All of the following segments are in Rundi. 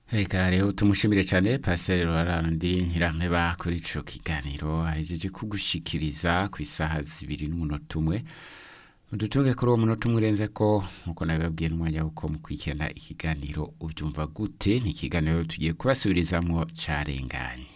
Reka rero tumushimire cyane Pasteur Rwarandi Ntirampeba kuri ico kiganiro ahejeje kugushikiriza ku isaha zibiri n'umunota umwe udutunge kuri uwo munota umwe urenze ko nkuko nabibabwiye n'umwanya wuko mukurikirana ikiganiro ubyumva gute ni ikiganiro tugiye kubasubirizamwo carenganye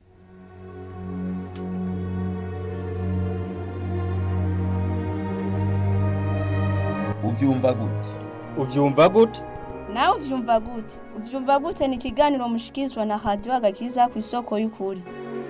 ubyumva gute ubyumva gute nawe ubyumva gute ubyumva gute ni ikiganiro mushikirizwa na radiyo agakiza ku isoko y'ukuri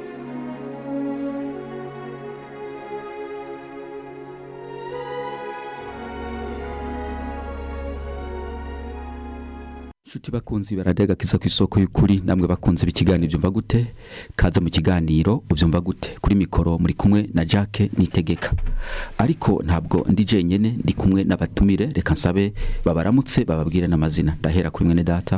Shuti bakunzi baradega kiza ku isoko y'ukuri namwe bakunze bikiganiro byumva gute kaza mu kiganiro ubyumva gute kuri mikoro muri kumwe na Jacques Nitegeka ariko ntabwo ndi jenyene ndi kumwe n'abatumire reka nsabe babaramutse bababwire n'amazina ndahera kuri mwene data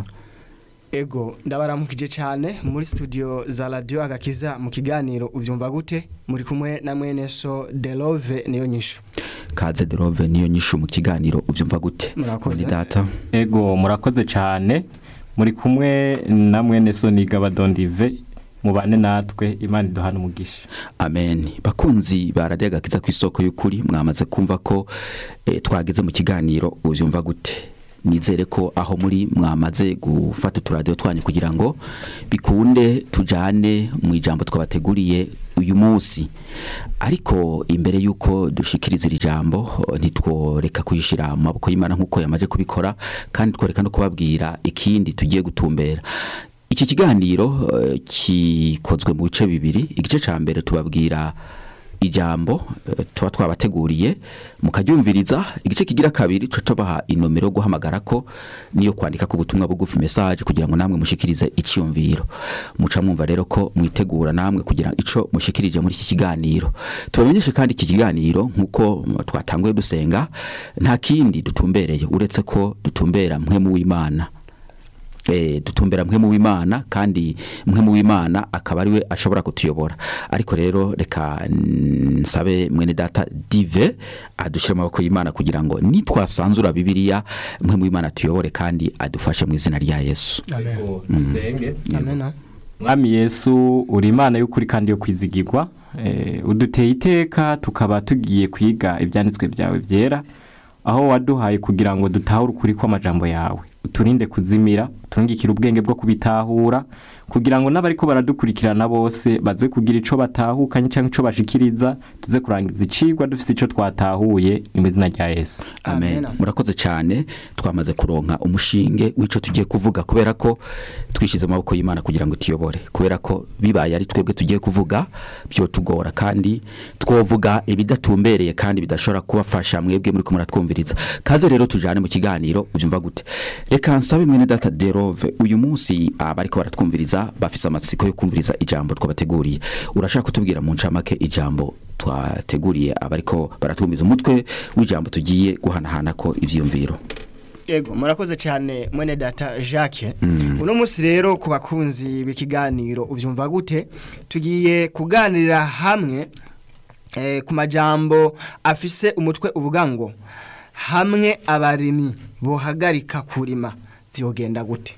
ego ndabaramukije cyane muri studio za radio agakiza mu kiganiro ubyumva gute muri kumwe na mwene so Delove niyo nyishu kaze derove niyo nyishu mu kiganiro ubyumva gute Murakoze. mwene data ego murakoze cyane muri kumwe na mwene soniga badondive mubane natwe imana iduhana umugisha amen bakunzi baradega kiza ku isoko y'ukuri mwamaze kumva ko eh, twageze mu kiganiro ubyumva gute nizere ko aho muri mwamaze gufata uturadiyo twanyu kugira ngo bikunde tujane mu ijambo twabateguriye uyu munsi ariko imbere y'uko dushikiriza iri jambo eh, ntitworeka kuyishyira mu maboko y'imana nk'uko yamaze kubikora kandi tworeka no kubabwira ikindi tugiye gutumbera iki kiganiro eh, kikozwe mu bice bibiri igice cya mbere tubabwira ijambo eh, tuba twabateguriye mukaryumviriza igice kigira kabiri tuba tubaha inomero yo guhamagara ko niyo kwandika ku butumwa bugufi message kugira ngo namwe mushikirize icyumviro muca mwumva rero ko mwitegura namwe kugira ico mushikirije muri iki kiganiro tubamenyeshe kandi iki kiganiro nk'uko mm, twatanguye dusenga nta kindi dutumbereye uretse ko dutumbera mwe mu w'imana eh, dutumbera mwe mu w'imana kandi mwe mu w'imana akaba ariwe ashobora kutuyobora ariko rero reka mm, nsabe mwene data dive adushyire amaboko y'imana kugira ngo nitwasanzura bibiliya mwe mu w'imana tuyobore kandi adufashe mu izina rya yesu Ego, dusenge amen mwami yesu uri imana y'ukuri kandi yo kwizigirwa Eh, uduteye iteka tukaba tugiye kwiga ibyanditswe byawe byera aho waduhaye kugira ngo dutahure ukuri kw'amajambo yawe uturinde kuzimira utungikire ubwenge bwo kubitahura kugira ngo n'abariko baradukurikirana bose baze kugira ico batahukanye cyangwa ico bashikiriza tuze kurangiza icigwa dufise ico twatahuye mu izina rya yesu amen Amen. murakoze cyane twamaze kuronka umushinge w'ico tugiye kuvuga kubera ko twishize mu maboko y'imana kugira ngo tuyobore kubera ko bibaye ari twebwe tugiye kuvuga byo tugora kandi twovuga ibidatumbereye kandi bidashobora kubafasha mwebwe muri ko muratwumviriza kaze rero tujane mu kiganiro ubyumva gute reka nsabe mwene data derove uyu munsi abariko baratwumviriza bafise amatsiko yo kumviriza ijambo twabateguriye urashaka kutubwira mu ncamake ijambo twateguriye abariko baratwumviriza umutwe w'ijambo tugiye guhanahana ko ivyiyumviro ego murakoze cyane mwene data Jacques uno munsi rero ku bakunzi b'ikiganiro ubyumva gute tugiye kuganirira hamwe eh, ku majambo afise umutwe uvuga ngo hamwe abarimyi bohagarika kurima vyogenda gute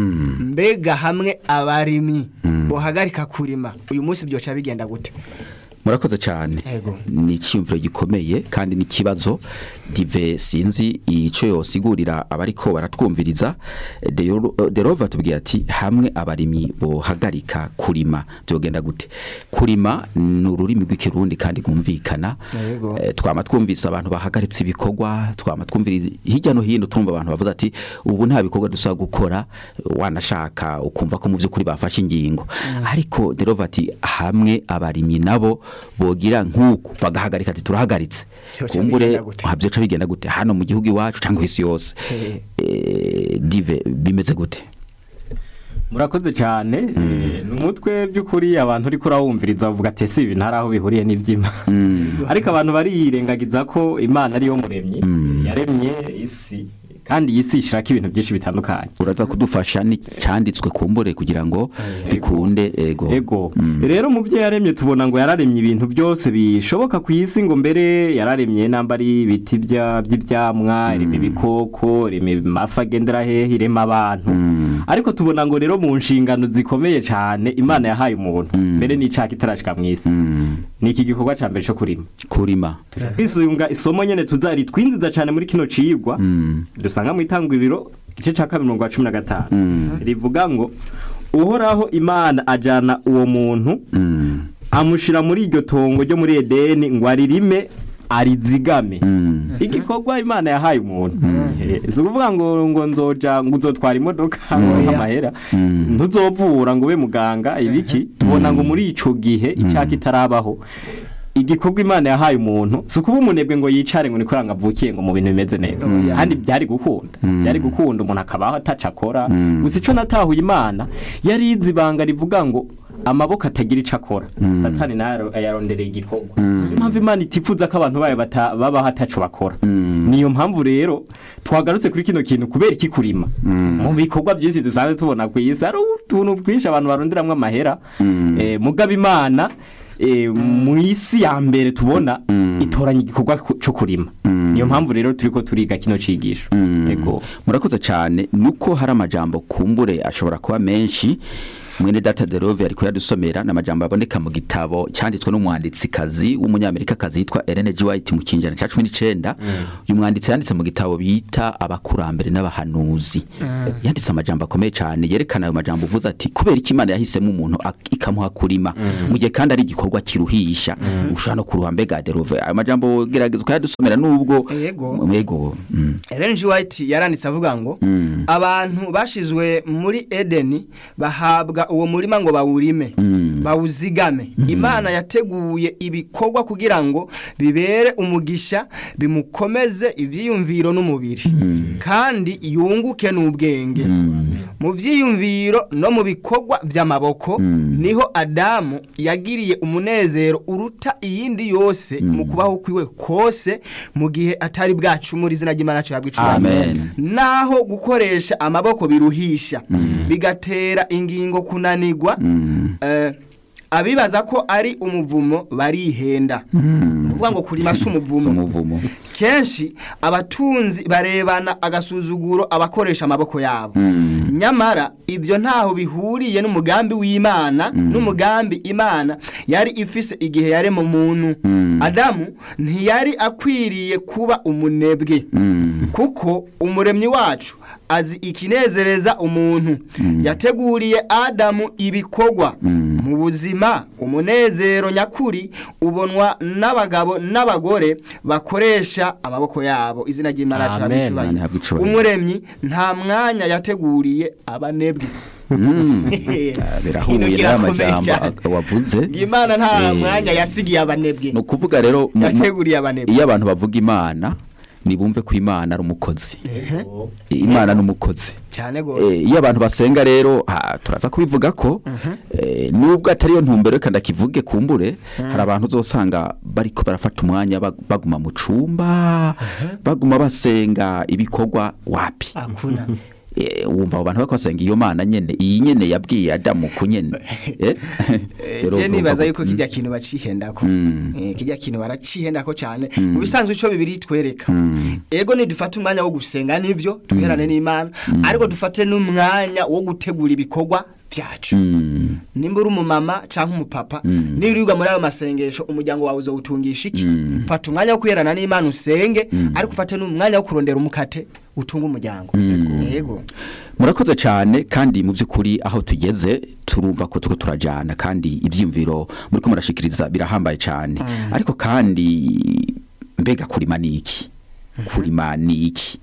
mbega hamwe abarimyi bohagarika kurima uyu munsi byoca bigenda gute murakoze cyane Ego. ni icyiyumviro gikomeye kandi n'ikibazo dive sinzi icyo yosigurira abariko baratwumviriza Dero- derova tubwira ati hamwe abarimyi bohagarika kurima byogenda gute kurima ni ururimi rw'ikirundi kandi rwumvikana Yego. Eh, twama twumvise abantu bahagaritse ibikorwa twama twumviriza hirya no hino tumva abantu bavuze ati ubu nta bikorwa dusaba gukora wanashaka ukumva ko mu by'ukuri bafashe ingingo ariko derova ati hamwe abarimyi nabo bogira nk'uku bagahagarika ati turahagaritse Vyoca kumbure bigenda gute? ha, vyoca bigenda gute hano mu gihugu iwacu cyangwa isi yose Eh. Eh, dive bimeze gute murakoze cyane eh, ni umutwe by'ukuri abantu uriko urawumviriza bavuga ati ese ibi ntari aho bihuriye n'iby'imana ariko abantu barirengagiza ko imana ariyo muremyi yaremye isi kandi iyi si ishirako ibintu byinshi bitandukanye uraza kudufasha n'icyanditswe kumbure kugira ngo bikunde ego ego rero mu byo yaremye tubona ngo yararemye ibintu byose bishoboka ku isi ngo mbere yararemye namba ari ibiti bya- by'ibyamwa irema ibikoko irema amafi agendera hehe irema abantu ariko tubona ngo rero mu nshingano zikomeye cyane imana yahaye umuntu mbere n'icaka itarashika mu isi ni iki gikorwa cya mbere cyo kurima kurima twisunga isomo nyene tuzari twinziza cyane muri kino cigwa dusanga mu itanguriro igice ca kabiri mirongo cumi na gatanu rivuga ngo uhoraho imana ajana uwo muntu amushira muri iryo tongo ryo muri edeni ngo aririme arizigame igikorwa imana yahaye umuntu Eh, si ukuvuga ngo ngo nzoja ngo uzotwara imodoka ngo amahera ntuzovura ngo ube muganga ibiki tubona ngo muri ico gihe icaka itarabaho igikorwa imana yahaye umuntu si ukuba umunebwe ngo yicare ngo niko avukiye ngo mu bintu bimeze neza kandi byari gukunda byari gukunda umuntu akabaho ataca akora gusa ico natahuye imana yari izi ibanga rivuga ngo amaboko atagira ico akora satani nayo yarondereye igikorwa niyo mpamvu imana itifuza ko abantu bayo bata- babaho ataco bakora niyo mpamvu rero twagarutse kuri kino kintu kubera iki kurima mu bikorwa byinshi dusanzwe tubona ku isi hari utuntu twinshi abantu baronderamwo amahera Eh, mugabo imana eh, mu isi ya mbere tubona itoranya igikorwa ku- co kurima niyo mpamvu rero turiko turiga kino cigisho yego murakoze cyane nuko hari amajambo kumbure ashobora kuba menshi mwene data de rove ariko yadusomera ni amajambo aboneka mu gitabo cyanditswe n'umwanditsikazi w'umunyamerikakazi yitwa Ellen G. White mu kinjana cya cumi n'icenda uyu mwanditsi yanditse mu gitabo bita abakurambere n'abahanuzi yanditse amajambo akomeye cyane yerekana ayo majambo uvuze ati kubera iki imana yahisemo umuntu ak- ikamuha kurima mu gihe kandi ari igikorwa kiruhisha ushobora no kuruha mbega de rove ayo majambo gerageza ukayadusomera nubwo Yego. yego mm. Ellen G. White yaranditse avuga ngo abantu bashizwe muri Edeni bahabwa uwo murima ngo bawurime bawuzigame imana yateguye ibikorwa kugira ngo bibere umugisha bimukomeze ivyiyumviro n'umubiri kandi yunguke n'ubwenge mu vyiyumviro no mu bikorwa vy'amaboko niho Adamu yagiriye umunezero uruta iyindi yose mu kubaho kwiwe kose mu gihe atari bwacumura izina ry'Imana cyo yabwicura Amen. naho gukoresha amaboko biruhisha bigatera ingingo kunanigwa eh, abibaza ko ari umuvumo barihenda kuvuga ngo kurima si Si umuvumo umuvumo kenshi abatunzi barebana agasuzuguro abakoresha amaboko yabo nyamara ibyo ntaho bihuriye n'umugambi w'imana n'umugambi imana yari ifise igihe yarema umuntu adamu ntiyari akwiriye kuba umunebwe kuko umuremyi wacu azi ikinezereza umuntu yateguriye adamu ibikorwa mu buzima umunezero nyakuri ubonwa n'abagabo n'abagore bakoresha amaboko yabo izina ry'imana Amen. Amen, cyabicubahiro habwa icubahiro. umuremyi nta mwanya yateguriye abanebwe Ah, birahuye Hino n'aya kirakomeye majambo cyane. ak- wavuze imana nta Eh, mwanya yasigiye abanebwe ni ukuvuga rero mu- mu- yateguriye abanebwe iyo abantu bavuga imana nibumve ko imana ari umukozi imana ni umukozi cyane rwose Eh, iyo abantu basenga rero ha, turaza kubivuga ko eh, nubwo atari yo ntumbero reka ndakivuge kumbure hari abantu uzosanga bariko barafata umwanya bag- baguma mu cumba baguma basenga ibikorwa wapi akuna Eh, wumva abo bantu bariko basenga iyo mana nyene iyi nyene yabwiye adamu ku nyene Eh? Rero je urumva nibaza ko- yuko kijya kintu bacihendako Mm. Eh, kijya kintu baracihendako cyane mu bisanzwe ico bibiri twereka ego nidufate umwanya wo gusenga nivyo duherane n'imana ariko dufate n'umwanya wo gutegura ibikorwa byacu Mm. nimba uri umumama cyangwa umupapa niba uriga muri ayo masengesho umuryango wawe uzawutungisha iki fata umwanya wo kwiherana n'imana usenge ariko ufate n'umwanya wo kurondera umukate utunga umuryango yego murakoze cyane kandi mu by'ukuri aho tugeze turumva ko turiko turajyana kandi ibyiyumviro muri ko murashikiriza birahambaye cyane ariko kandi mbega kurima ni iki kurima ni iki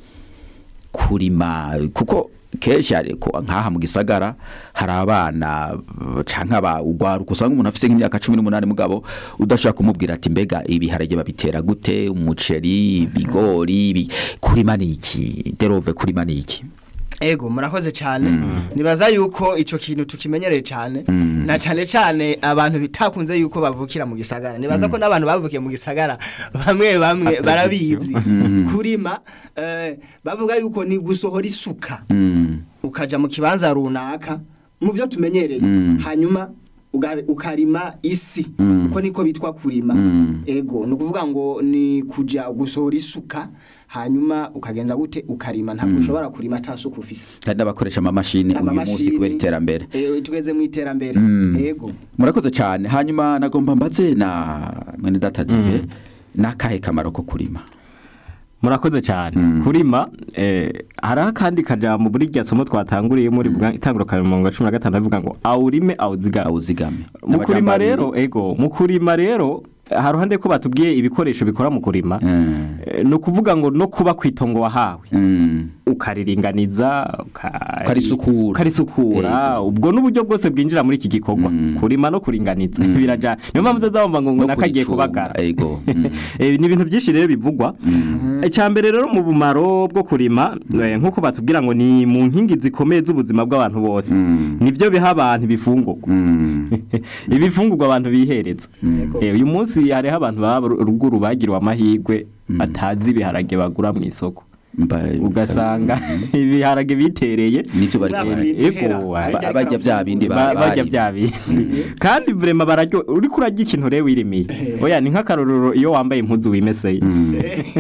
kurima kuko kenshi ariko nk'aha mu gisagara hari abana uh, canke aba ugwaruka usanga umuntu afise nk'imyaka cumi n'umunani mugabo udashaka kumubwira ati mbega ibiharage babitera gute umuceri ibigori ibi- kurima ni iki derove kurima ni iki ego murakoze cyane nibaza yuko icyo kintu tukimenyereye cyane na cyane cyane abantu bitakunze yuko bavukira mu gisagara nibaza ko n'abantu bavukiye mu gisagara bamwe bamwe barabizi kurima eh, bavuga yuko ni gusohora isuka Mm. ukaja mu kibanza runaka mu byo tumenyereye hanyuma uga- ukarima isi Mm. uko niko bitwa kurima Mm. ego ni ukuvuga ngo ni kuja gusohora isuka hanyuma ukagenza gute ukarima ntabwo ushobora kurima ata suka ufise hari n'abakoresha amamashini uyu munsi Amamashini, kubera iterambere eh, tugeze mu iterambere Mm. ego murakoze cyane hanyuma nagomba mbaze na mwene data dive n'akahe kamaro ko kurima murakoze cyane Mm. kurima eh, hariho akandi kajambo muri rya somo twatanguriye muri bwa itanguro ka mirongo cumi na gatanu bavuga ngo awurime awuzigame awuzigame mu kurima N'amajambo rero abiri. ego mu kurima rero hari uruhande ko batubwiye ibikoresho bikora mu kurima Mm. Eh, ni ukuvuga ngo no kuba ku itongo wahawe Mm. ukariringaniza uka- Ukarisukura. ukarisukura Yego. ubwo n'uburyo bwose bwinjira muri iki gikorwa Mm. kurima no kuringaniza Mm. birajana niyo mpamvu uzazabumva ngo No nakagiye kuricunga, kubagara ego. Mm. Eh, ni ibintu byinshi rero bivugwa Mm. icya mbere rero mu bumaro bwo kurima eh, nk'uko batubwira ngo ni mu nkingi zikomeye z'ubuzima bw'abantu bose Mm. nibyo biha abantu ibifungurwa Mm. ibifungurwa abantu bihereza Yego. Eh, uyu munsi hariho abantu baba ruguru bagiriwe amahirwe batazi ibiharage bagura mu isoko Mba- ugasanga ibiharage bitereye nibyo bari Urabona kubara. ibintu bihera, Ego, hari ba- igihe bajya bya bindi Ba- ba- bajya bari. bya bindi kandi vrema bararyo uriko urarya ikintu rero wirimiye oya ni nk'akarorero iyo wambaye impuzu wimeseye Mm.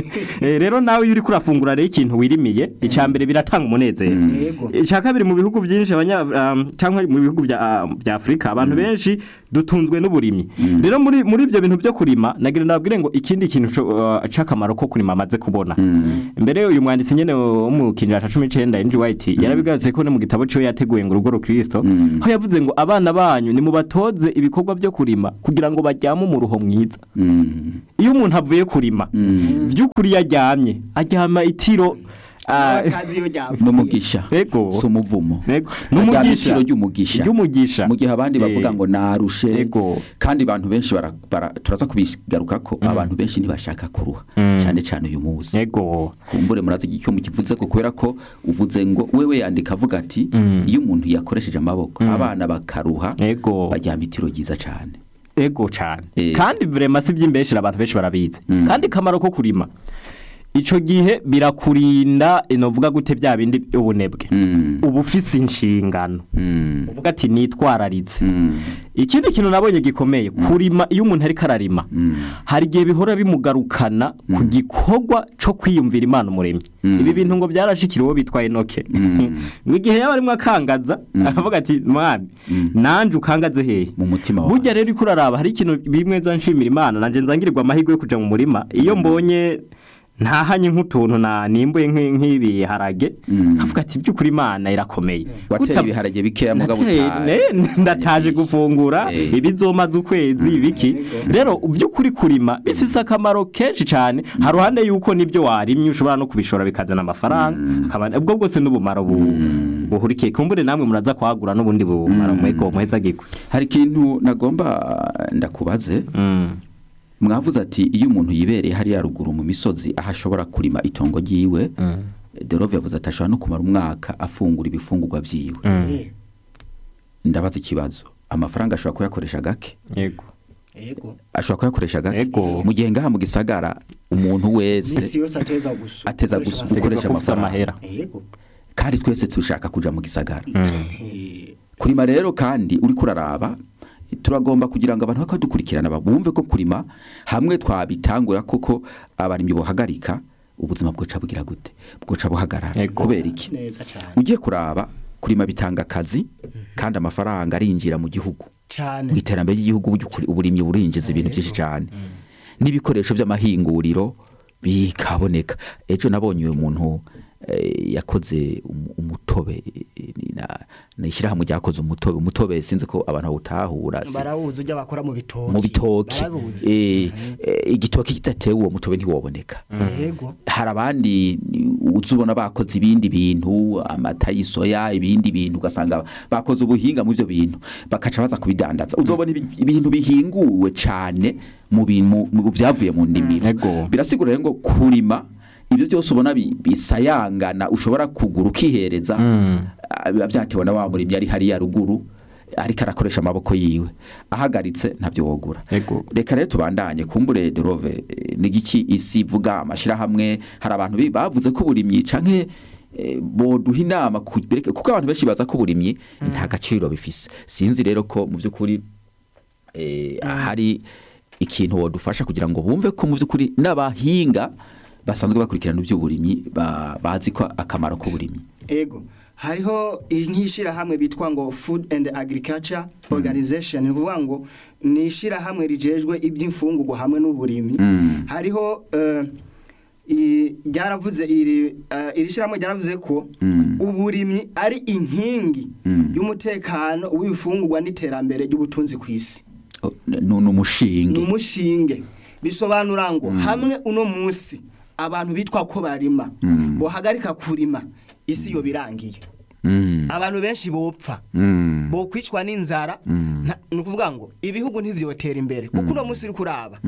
Eh, rero nawe iyo uriko urafungura rero ikintu wirimiye icya mbere biratanga umunezero Yego. icya kabiri mu bihugu byinshi abanya um, cyangwa mu bihugu bya ah, bya Afurika abantu benshi dutunzwe n'uburimyi rero muri muri ibyo bintu byo kurima nagira nabwire ngo ikindi kintu co- uh, c'akamaro ko kurima amaze kubona Mm. mbere uyu mwanditsi nyene wo mu kinjira ca 19 Andrew White yarabigarutse ko no mu gitabo cyo yateguye ngo urugo rukristo Mm. aho yavuze ngo abana banyu ni mubatoze ibikorwa byo kurima kugira ngo bajyame umuruho mwiza Mm. iyo umuntu avuye kurima Mm. by'ukuri yaryamye aryama itiro ah, batazi iyo ryavuye n'umugisha Ego. si umuvumo Ego. Aryama N'umugisha. itiro ry'umugisha ry'umugisha mu gihe abandi bavuga Eh, ngo narushe Ego. kandi abantu benshi bara, bara, turaza kubigaruka ko abantu benshi ntibashaka kuruha Mm. cyane cyane uyu munsi ego kumbure murazi igicyo mukivuze ko kubera ko uvuze ngo wewe yandika avuga ati Mm. iyo umuntu yakoresheje amaboko abana bakaruha ego bajyama itiro ryiza cyane ego cyane Eh. kandi vrema si by'imbeshira abantu benshi barabizi Mm. kandi kamaro ko kurima ico gihe birakurinda inovuga gute bya bindi ubunebwe Mm. uba ufise inshingano Mm. uvuga ati nitwararitse Mm. ikindi kintu nabonye gikomeye kurima iyo umuntu ariko ararima Mm. hari igihe bihora bimugarukana ku gikorwa cyo kwiyumvira imana umuremyi Mm. ibi bintu ngo byarashikira uwo bitwa enoke Mm. ngo igihe yaba arimo akangaza akavuga ati mwami Mm. nanje ukangaze hehe mu mutima wawe burya rero uriko uraraba hari ikintu bimwe nza nshimira imana nanje nzangirirwa amahirwe yo kuja mu murima iyo mbonye ntahanye nk'utuntu na nimbuye nk'i- nk'ibiharage Mm. nkavuga ati by'ukuri imana irakomeye wateye Guta- ibiharage bikeya mugabo Nateye- uta- ne- ndataje gufungura Eh. ibizomaze ukwezi ibiki rero by'ukuri kurima bifise akamaro kenshi cyane hari uruhande yuko nibyo warimye ushobora no kubishora bikazana amafaranga akaba- ubwo bwose n'ubumaro bu- buhurikiye kumbure namwe muraza kwagura n'ubundi bumaro mwego muheza gikwe hari ikintu nagomba ndakubaze Mm. mwavuze ati iyo umuntu yibereye hariya ruguru mu misozi aho ashobora kurima itongo ryiwe Mm. derove yavuze ati ashobora no kumara umwaka afungura ibifungurwa byiwe Mm. ndabaza ikibazo amafaranga ashobora kuyakoresha gake yego yego ashobora kuyakoresha gake Ego. mu gihe ngaha mu gisagara umuntu minsi wese yose ateza gusu ateza gukoresha gusu- gukoresha Tegerezwa kufisa amafaranga amahera yego kandi twese dushaka kuja mu gisagara Mm. Eh, kurima rero kandi uri kuraraba turagomba kugira ngo abantu bakadukurikirana bumve ko kurima hamwe twabitangura koko abarimyi bohagarika ubuzima bwoca bugira gute bwoca buhagarara Ego. kubera iki neza cyane ugiye kuraba kurima bitanga akazi kandi amafaranga arinjira mu gihugu cyane mu iterambere ry'igihugu burya ukuri- uburimyi burinjiza ibintu byinshi cyane n'ibikoresho by'amahinguriro bikaboneka ejo nabonye uyu muntu eh, yakoze umu- umutobe eh, ni na- ni ishyirahamwe ryakoze umutobe umutobe sinzi ko abantu bawutahura si- barawuzi ujya bakora mu bitoki mu bitoki barawuzi Eh, eh, igitoki kidatewe uwo mutobe ntiwoboneka yego hari abandi uzi ubona bakoze ibindi bintu amata y'isoya ibindi bintu ugasanga bakoze ubuhinga mu byo bintu bakaca baza kubidandaza uzobona ibi- ibintu bihinguwe cyane mu bintu mu byavuye mu ndimiro Ego. birasigura rero ngo kurima ibyo byose ubona bi- bisayangana ushobora kugura ukihereza Mm. ah, biba byatewe na wa murimyi ari hariya ruguru ariko arakoresha amaboko yiwe ahagaritse ntabyo wogura Ego. reka rero tubandanye kumbure derove n'igiki isi ivuga amashyirahamwe hari abantu bi- bavuze ko uburimyi canke eh, boduha inama ku- bereke- kuko abantu benshi baza ko uburimyi nta gaciro bifise sinzi rero ko mu by'ukuri eh, hari ikintu wodufasha kugira ngo bumve ko mu by'ukuri n'abahinga basanzwe bakurikirana iby'uburimyi ba- bazi ko akamaro k'uburimyi ego hariho nk'ishyirahamwe bitwa ngo food and agriculture organization ni ukuvuga ngo ni ishyirahamwe rijejwe iby'imfungurwa hamwe n'uburimyi hariho eh, i- ryaravuze iri eh, iri shyirahamwe ryaravuze ko uburimyi ari inkingi y'umutekano w'ibifungurwa n'iterambere ry'ubutunzi ku isi O, ni ni ni umushinge umushinge bisobanura ngo hamwe uno munsi abantu bitwa ko barima bohagarika kurima isi yo birangiye Mm, abantu benshi bopfa mm, bokwicwa n'inzara nta- ni ukuvuga ngo ibihugu ntivyotera imbere kuko uno munsi uri kuraba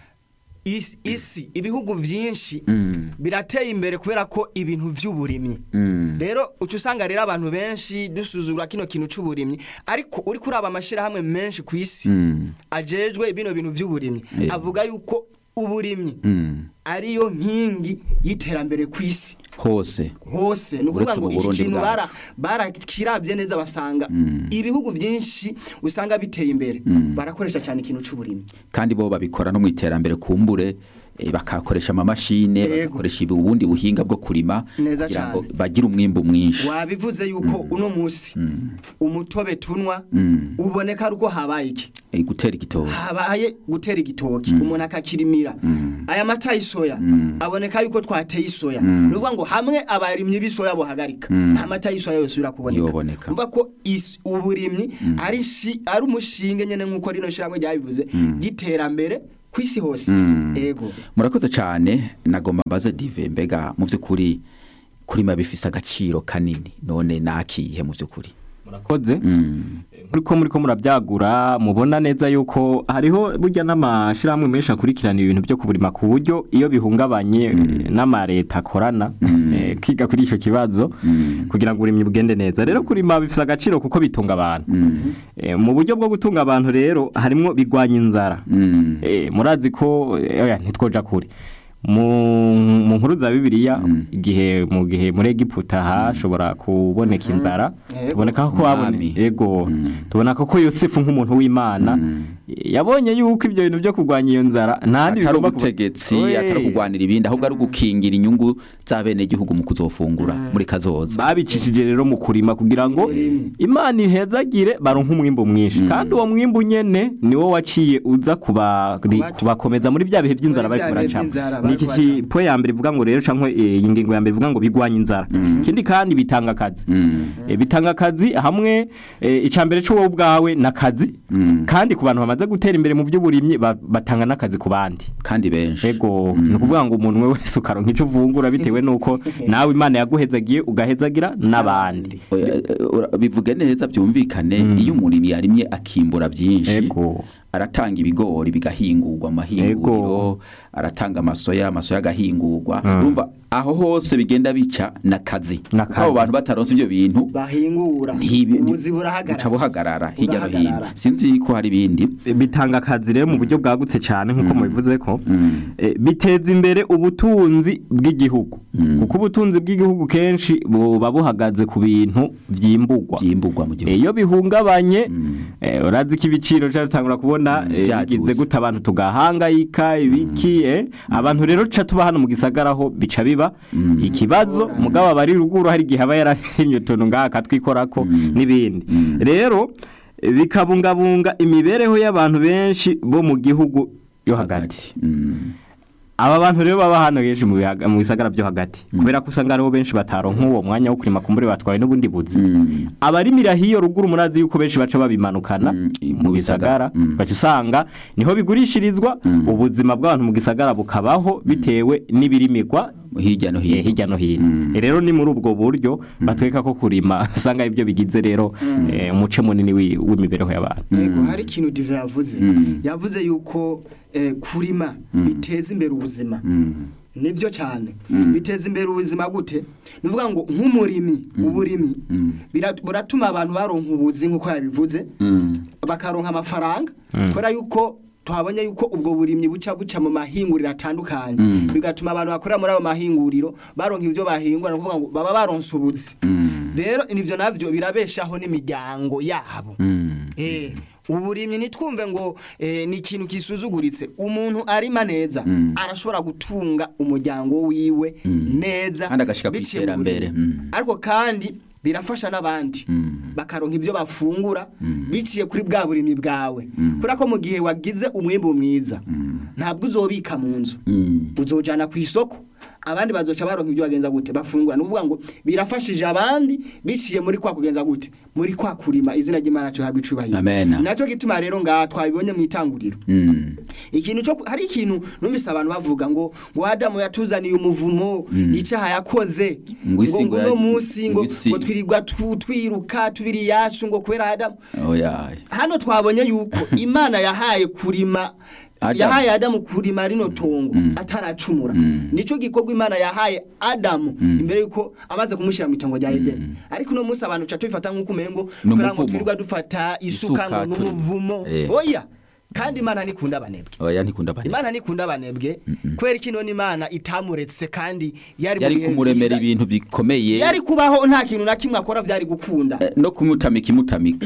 isi, isi ibihugu vyinshi Mm. birateye imbere kubera ko ibintu vy'uburimyi mm, rero uca usanga rero abantu benshi dusuzugura kino kintu c'uburimyi ariko uri kuraba amashirahamwe menshi ku isi mm, ajejwe bino bintu vy'uburimyi Yeah. avuga yuko uburimyi mm. ariyo nkingi y'iterambere ku isi hose hose ni ukuvuga Uretse ngo mu iki Burundi kintu bwacu. bara barakirabye neza basanga ibihugu byinshi usanga biteye imbere barakoresha cyane ikintu c'uburimyi kandi bo babikora no mu iterambere kumbure eh, bakakoresha amamashine Yego. bagakoresha ibi- ubundi buhinga bwo kurima Neza kugira ngo cane. bagire umwimbu mwinshi wabivuze yuko uno munsi umutobe tunwa Mm. uboneka ari uko habaye iki Eh, gutera igitoki habaye gutera igitoki umuntu akakirimira aya mata y'isoya aboneka yuko twateye isoya ni ukuvuga ngo hamwe abarimyi b'isoya bohagarika nta mata y'isoya yosubira kuboneka Yoboneka. umva ko is- uburimyi ari shi- ari umushinge nyene nk'uko rino shyirahamwe ryabivuze ry'iterambere ku isi hose ego murakoze cyane nagomba mbaze dive mbega mu by'ukuri kurima bifise agaciro kanini none nakihe mu by'ukuri murakoze Mm, muriko muriko murabyagura mubona neza yuko hariho burya n'amashirahamwe menshi akurikirana ibintu byo kuburima ku buryo iyo bihungabanye eh, n'amareta akorana eh, kiga kuri ico kibazo kugira ngo uburimyi bugende neza rero kurima bifise agaciro kuko bitunga abantu Eh, mu buryo bwo gutunga abantu rero harimwo bigwanya inzara mm, Eh, murazi ko eh, oya ntitwoja kure mu mu nkuru za bibiliya igihe mu gihe muri egiputa hashobora kuboneka inzara Yego. tuboneka ko habone Umwami. ego tubona ko yosefu nk'umuntu w'imana yabonye yuko ibyo bintu byo kurwanya iyo nzara nta atari bigomba kuba- ubutegetsi Oye. atari kurwanira ibindi ahubwo ari ugukingira inyungu z'abenegihugu mu kuzofungura muri kazoza babicishije rero mu kurima kugira ngo imana ihezagire baronke umwimbu mwinshi kandi uwo mwimbu nyene niwo waciye uza kuba- Kubatu- kubakomeza muri bya bihe by'inzara Muri bariko bya bihe baracamo by'inzara ni iki bariko ki- po ya mbere ivuga ngo rero canke eh, iyi ngingo ya mbere ivuga ngo bigwanya inzara ikindi kandi bitanga akazi Eh, bitanga akazi hamwe eh, ica mbere c'uwo ubwawe n'akazi kandi ku bantu bamaze gutera imbere mu by'uburimyi ba- batanga n'akazi ku bandi kandi benshi ego ni ukuvuga ngo umuntu we wese ukaronka icyo uvungura bitewe n'uko nawe imana yaguhezagiye ugahezagira n'abandi Oya, eh, ura- bivuge neza byumvikane iyo umurimyi yarimye akimbura byinshi ego aratanga ibigori bigahingurwa amahinguriro aratanga amasoya amasoya agahingurwa urumva aho hose bigenda bica n'akazi N'akazi. kuko abo bantu bataronse ibyo bintu bahingura ntibi- ubuzi buca burahagarara buhagarara hirya no hino Burahagarara. sinzi ko hari ibindi bitanga akazi rero mu buryo bwagutse cyane nk'uko mubivuze ko Mm. eh, biteza imbere ubutunzi bw'igihugu kuko ubutunzi bw'igihugu kenshi buba buhagaze ku bintu byimburwa byimburwa mu Eh, gihugu iyo bihungabanye eh, urazi ko ibiciro cyatangura kubona Mm, eh, byaduze. bigize gute abantu tugahangayika ibiki eh, abantu rero ca tuba hano mu gisagara ho bica biba ikibazo mugabo abari ruguru hari igihe aba yararimye utuntu ngaha akatwikorako n'ibindi rero eh, bikabungabunga imibereho y'abantu benshi bo mu gihugu yo hagati Mm. aba bantu rero baba hano henshi mu bihaga- mu bisagara byo hagati kubera ko usanga hariho benshi bataronka uwo mwanya wo kurima kumbure batwaye n'ubundi buzi Mm. abarimira hiyo ruguru murazi yuko benshi baca babimanukana Mm, mu mu bisagara bisagara. Mm. baca usanga niho bigurishirizwa ubuzima bw'abantu mu gisagara bukabaho bitewe n'ibirimirwa hirya no eh, hino hirya no hino Eh, rero ni muri ubwo buryo batweka ko kurima usanga ibyo bigize rero eh, umuce munini wi- w'imibereho y'abantu yego hari ikintu dive yavuze Mm. yavuze yuko eh, kurima biteza imbere ubuzima Mm. nibyo cyane biteza imbere ubuzima gute ni ukuvuga ngo nk'umurimi uburimi bira- buratuma abantu baronka ubuzi nk'uko yabivuze Mm. bakaronka amafaranga kubera yuko tuhabonye yuko ubwo burimyi buca buca mu mahinguriro atandukanye bigatuma abantu bakorera muri ayo mahinguriro baronka ibyo bahingura ni ukuvuga ngo baba baronse ubuzi Mm. rero nivyo navyo birabeshaho n'imiryango yabo Mm. Eh, uburimyi nitwumve ngo eh, ni ikintu kisuzuguritse umuntu arima neza arashobora gutunga umuryango wiwe neza Kandi agashika biciye mu kw'iterambere. burimyi. Mm. ariko kandi birafasha n'abandi bakaronka ibyo bafungura biciye kuri bwa burimyi bwawe kubera ko mu gihe wagize umwimbu mwiza ntabwo uzobika mu nzu Mm. uzojana ku isoko abandi bazoca baronka ibyo bagenza gute bafungura ni ukuvuga ngo birafashije abandi biciye muri kwa kugenza gute muri kwa kurima izina ry'imana cyo habwa icubahiro Amen. nacyo gituma rero ngaha twabibonye mu itanguriro Mm. ikintu cyo hari ikintu numvise abantu bavuga ngo ngo Adamu yatuzaniye umuvumo icyaha yakoze Ngo isi ngo uno ya- munsi ngo ngo isi. ngo twirirwa tu- twiruka tubiri yacu ngo kubera Adamu oya hano twabonye yuko imana yahaye kurima Adamu. yahaye adamu kurima rino tongo ataracumura nico gikorwa imana yahaye adamu imbere yuko amaze kumushyira mu itongo rya edeni ariko uno munsi abantu ca tubifata nk'uko umengo Ni kubera ngo umuvumo. twirirwa dufata isuka Isuka ngo turi- n'umuvumo Eh. oya kandi imana ntikunda abanebwe oya ntikunda bane imana ntikunda abanebwe kubera ikino n'imana itamuretse kandi yari mu yari bihe kumuremera vyiza. ibintu bikomeye yari kubaho nta kintu na kimwe akora byari gukunda Eh, no kumutamika imutamika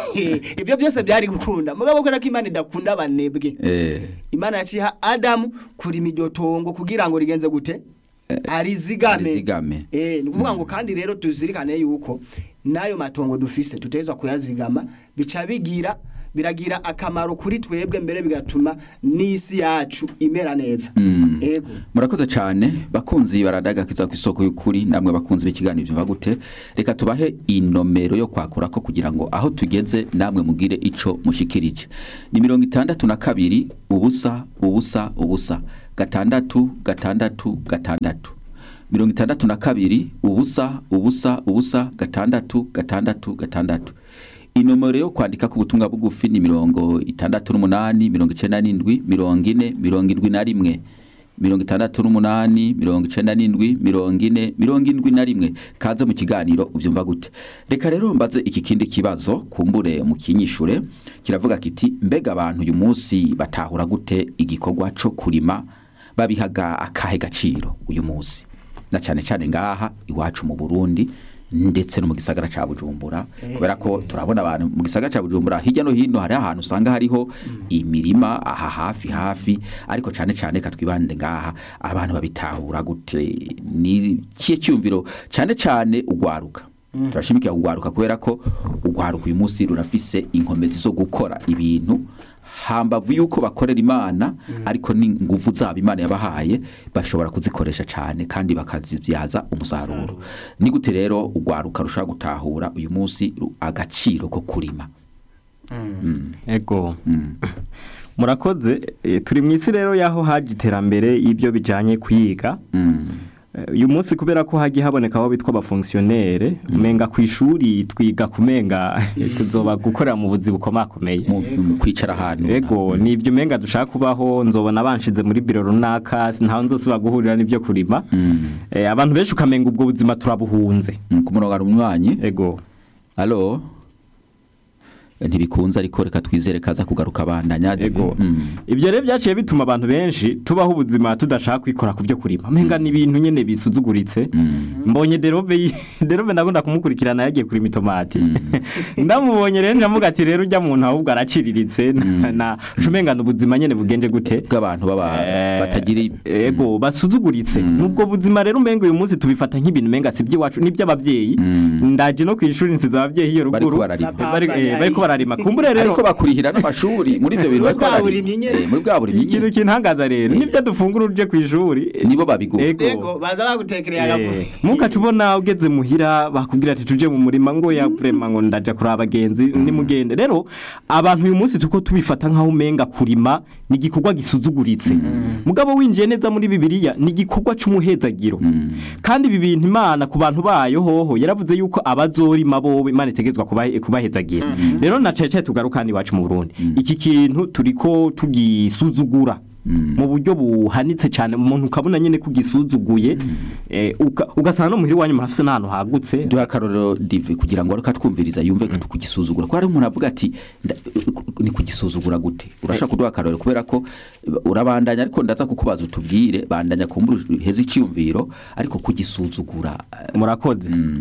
ibyo byose byari gukunda mugabo kubera ko imana idakunda abanebwe eh imana yaciha adamu kurima iryo tongo kugira ngo rigenze gute arizigame arizigame. eh ni ukuvuga ngo kandi rero tuzirikane yuko n'ayo matongo dufise tuteza kuyazigama bica bigira biragira akamaro kuri twebwe mbere bigatuma n'isi yacu imera neza Mm. ego murakoze cyane bakunzi baradagakiza ku isoko y'ukuri namwe bakunzi b'ikiganiro byumva gute reka tubahe inomero yo kwakura ko kugira ngo aho tugeze namwe mugire ico mushikirije ni mirongo itandatu na kabiri ubusa ubusa ubusa gatandatu gatandatu gatandatu mirongo itandatu na kabiri ubusa ubusa ubusa gatandatu gatandatu gatandatu inomero yo kwandika ku butumwa bugufi ni mirongo itandatu n'umunani mirongo icenda n'indwi mirongo ine mirongo indwi na rimwe mirongo itandatu n'umunani mirongo icenda n'indwi mirongo ine mirongo indwi na rimwe kaze mu kiganiro ubyumva gute reka rero mbaze iki kindi kibazo kumbure mu kinyishure kiravuga kiti mbega abantu uyu munsi batahura gute igikorwa co kurima babihaga akahe gaciro uyu munsi na cyane cyane ngaha iwacu mu Burundi ndetse no mu gisagara ca Bujumbura kubera ko turabona abantu mu gisagara ca Bujumbura hirya no hino hari ahantu usanga hariho imirima aha hafi hafi ariko cyane cyane katwibande ngaha abantu babitahura gute ni kiye cyumviro cyane cyane ugwaruka turashimikira ugwaruka kubera ko ugwaruka uyu munsi runafise inkomezi zo gukora ibintu hambavu yuko bakorera imana ariko n'inguvu zabo imana yabahaye bashobora kuzikoresha cyane kandi bakazibyaza umusaruro ni gute rero ugwaruka rushobora gutahura uyu munsi ru- agaciro ko kurima ego murakoze eh, turi mu isi rero y'aho haje iterambere y'ibyo bijyanye kwiga Mm. Eh, uyu munsi kubera ko hagiye haboneka abo bitwa abafonksiyonere umenga ku ishuri twiga kumenga tuzoba gukorera mu buzi bukomakomeye mu mu kwicara ahantu ego ni ibyo umenga dushaka kubaho nzobona banshize muri biro runaka ntaho nzosubira guhurira n'ibyo kurima Eh, abantu benshi ukamenga ubwo buzima turabuhunze Mm, ku murongo hari umwanyi ego alo Eh, ntibikunze ariko reka twizere kaza kugaruka abandanya ego Mm. ibyo rero byaciye bituma abantu benshi tubaho ubuzima tudashaka kwikora ku byo kurima menga ni ibintu nyine bisuzuguritse mbonye derobe yi- derobe ndakunda kumukurikirana yagiye kurima itomati ndamubonye rero ndamuga ati rero ujya muntu ahubwo araciriritse na- na cumengana ubuzima nyine bugende gute bw'abantu baba Eh, batagira i- ego basuzuguritse nubwo buzima rero umenga uyu munsi tubifata nk'ibintu umenga si iby'iwacu n'iby'ababyeyi ndaje no ku ishuri nsize ababyeyi iyo Bariko ruguru bararima. Bari- eh, bariko bararima kumbure rero ariko bakurihira n'amashuri muri ibyo bintu Muri bariko bwa bararima. burimyi nyene. Eh, muri bwa burimyi ikintu nyene. kintangaza rero nibyo dufungura uje ku ishuri nibo babigura Ego. ego baza bagutekereye agafu Eh, mukaca ubona ugeze muhira bakubwira ati tuje mu murima ngo ya vrema ngo ndaja kuraba abagenzi nimugende rero abantu uyu munsi tuko tubifata nkaho umenga kurima ni igikorwa gisuzuguritse mugabo winjiye neza muri bibiliya ni igikorwa c'umuhezagiro kandi ibi bintu imana ku bantu bayo hoho yaravuze yuko abazorima bobo imana itegetswa kubahe- kubahezagira rero na cece tugaruka hano iwacu mu burundi iki kintu turiko tugisuzugura mu buryo buhanitse cyane umuntu ukabona nyine ko ugisuzuguye eh, uka- ugasanga no muhira iwanyu murafise n'ahantu hagutse duha akarorero dive kugira ngo ariko twumviriza yumve ko kugisuzugura ko hari umuntu avuga ati nda- ni kugisuzugura gute urashaka kuduha akarorero kubera ko urabandanya ariko ndaza kukubaza utubwire bandanya kumbura heza icyumviro ariko kugisuzugura eh, murakoze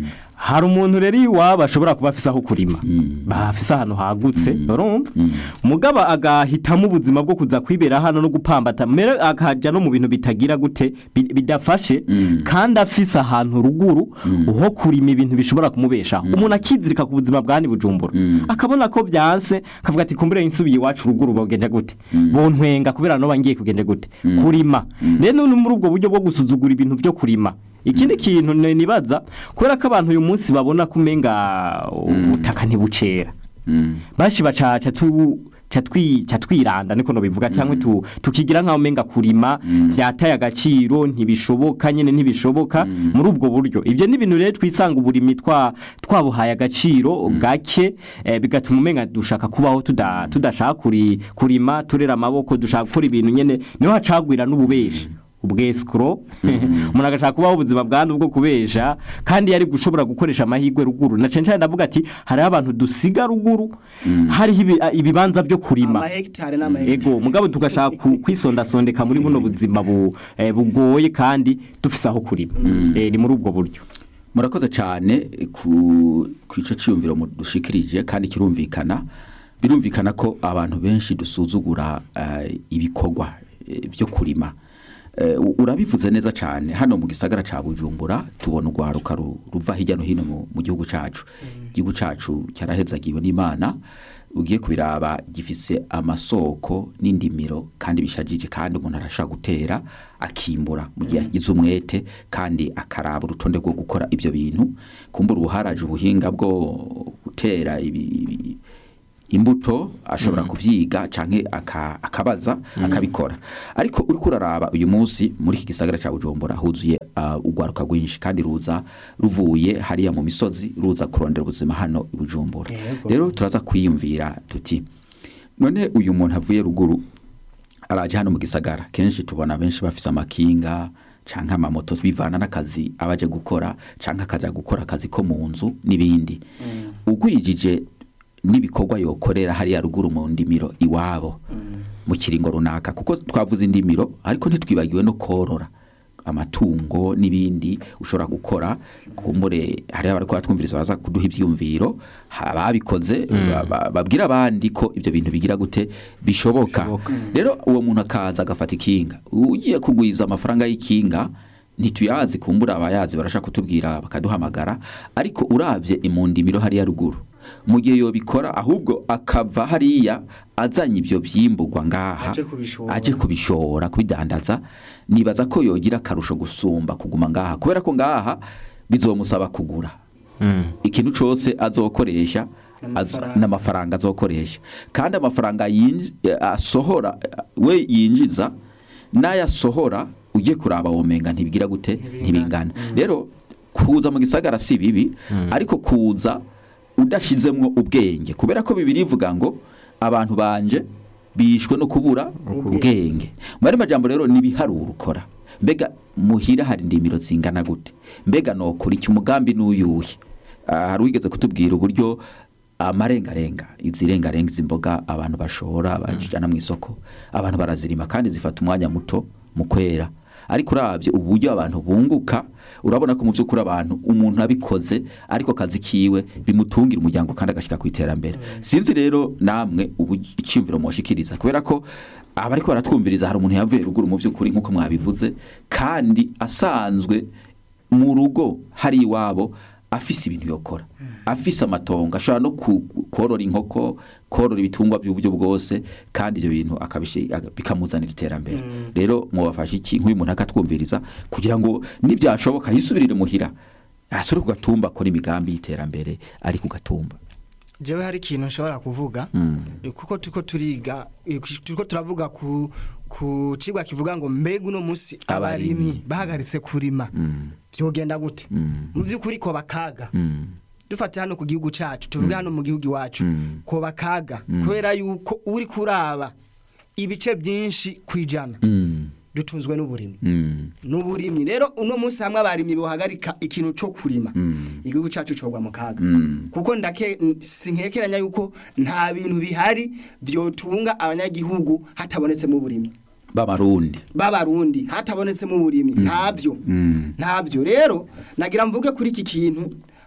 hari umuntu rero iwabo ashobora kuba afise aho kurima bafise ahantu hagutse urumva mugaba agahitamo ubuzima bwo kuza kwibera hano no gupambata mbere akaja no mu bintu bitagira gute bi- bidafashe kandi afise ahantu ruguru ho kurima ibintu bishobora kumubeshaho umuntu akizirika ku buzima bwani bujumbura akabona ko byanse akavuga ati kumbure insubiye iwacu ruguru bogende gute bontwenga kubera no bangiye kugende gute kurima rero ni muri ubwo buryo bwo gusuzugura ibintu byo kurima ikindi kintu ni- nibaza kubera ko abantu uyu munsi babona ko umenga ubutaka ntibucera bashi bacaca tu catwi catwiranda niko no bivuga cyangwa tu tukigira nkaho menga kurima vyataye agaciro ntibishoboka nyene ntibishoboka muri ubwo buryo ivyo ni ibintu rero twisanga uburimi twa twabuhaye agaciro gake eh, bigatuma umenga dushaka kubaho tuda tudashaka kuri kurima turera amaboko dushaka gukora ibintu nyene niho hacagwira n'ububeshi ubwescro umuntu agashaka kubaho ubuzima bwandu bwo kubesha kandi yari gushobora gukoresha amahirwe ruguru na censhani ndavuga ati hariho abantu dusiga ruguru hariho ibi- ibibanza byo kurima amahegitare n'amahegitare ego mugabo tugashaka ku- kwisondasondeka muri buno buzima bu- eh, bugoye kandi dufise aho kurima Eh, ni muri ubwo buryo murakoze cyane ku ku ico ciyumviro dushikirije kandi kirumvikana birumvikana ko abantu benshi dusuzugura eh, ibikorwa eh, byo kurima Eh, u- urabivuze neza cyane hano mu gisagara ca Bujumbura tubona urwaruka ru- ruva hirya no hino mu- mu gihugu cacu igihugu cacu cyarahezagiwe n'Imana ugiye kubiraba gifise amasoko n'indimiro kandi bishajije kandi umuntu arashaka gutera akimbura mu gihe agize umwete kandi akaraba urutonde rwo gukora ibyo bintu kumbura ubuharaje ubuhinga bwo gutera ibi, ibi- imbuto ashobora kuvyiga canke aka- akabaza akabikora ariko uriko uraraba uyu munsi muri iki gisagara ca Bujumbura huzuye uh, urwaruka rwinshi kandi ruza ruvuye hariya mu misozi ruza kurondera ubuzima hano i Bujumbura Yego. rero turaza kwiyumvira tuti none uyu muntu avuye ruguru araje hano mu gisagara kenshi tubona benshi bafise amakinga canke amamoto bivana n'akazi abaje gukora canke akaza gukora akazi ko mu nzu n'ibindi ugwijije n'ibikorwa yokorera hariya ruguru mu ndimiro iwabo mu kiringo runaka kuko twavuze indimiro ariko ntitwibagiwe no korora amatungo n'ibindi ushobora gukora kumbure hariya bari twumviriza baza kuduha ivyumviro ababikoze ba- ba- babwira abandi ko ibyo bintu bigira gute bishoboka rero uwo muntu akaza agafata ikinga ugiye kugwiza amafaranga y'ikinga ntituyazi kumbura abayazi barashaka kutubwira bakaduhamagara ariko urabye imundimiro hariya ruguru mu gihe yobikora ahubwo akava hariya azanye ibyo byimburwa ngaha Aje kubishora. aje kubishora kubidandaza nibaza ko yogira akarusho gusumba kuguma ngaha kubera ko ngaha bizomusaba kugura ikintu cyose azokoresha azo- N'amafaranga. n'amafaranga azokoresha kandi amafaranga yinji- asohora we yinjiza n'ayasohora ugiye kuraba womenga ntibigira gute ntibingana rero kuza mu gisagara si bibi ariko kuza udashizemwo ubwenge kubera ko bibiri ivuga ngo abantu banje bishwe no kubura ubwenge mu yandi majambo rero n'ibiharuro ukora mbega muhira hari indimiro zingana gute mbega nokora iki umugambi n'uyuhe Ah, hari uwigeze kutubwira uburyo amarengarenga izi rengarenga izi mboga abantu bashora bajana mu isoko abantu barazirima kandi zifata umwanya muto mu kwera ariko urabye uburyo abantu bunguka urabona ko mu by'ukuri abantu umuntu abikoze ariko akazi kiwe bimutungira umuryango kandi agashika ku iterambere sinzi rero namwe ubu icyumviro mushikiriza kubera ko abariko baratwumviriza hari umuntu yavuye ruguru mu by'ukuri nk'uko mwabivuze kandi asanzwe mu rugo hari iwabo afise ibintu yokora afise amatongo ashobora no ku- korora inkoko korora ibitungwa by'uburyo bwose kandi ibyo bintu akabishi- aga- bikamuzanira iterambere rero mwabafasha iki nk'uyu muntu akatwumviriza kugira ngo nibyashoboka yisubirire muhira asore ku gatumba akora imigambi y'iterambere ari ku gatumba jewe hari ikintu nshobora kuvuga kuko turiko turiga eh, turiko turavuga ku ku cigwa kivuga ngo mbega uno musi Abarimyi. abarimyi bahagaritse kurima vyogenda gute mu vy'ukuri ko bakaga dufate hano ku gihugu cacu tuvuge hano mu gihugu iwacu ko bakaga kubera yuko uri kuraba ibice byinshi kwijana dutunzwe n'uburimyi n'uburimyi rero uno munsi hamwe abarimyi bohagarika ikintu cyo kurima igihugu cyacu cogwa mu kaga kuko ndake sinkekeranya yuko nta bintu bihari byotunga abanyagihugu hatabonetsemo uburimyi b'abarundi b'abarundi hatabonetsemo uburimyi ntabyo ntabyo rero nagira mvuge kuri iki kintu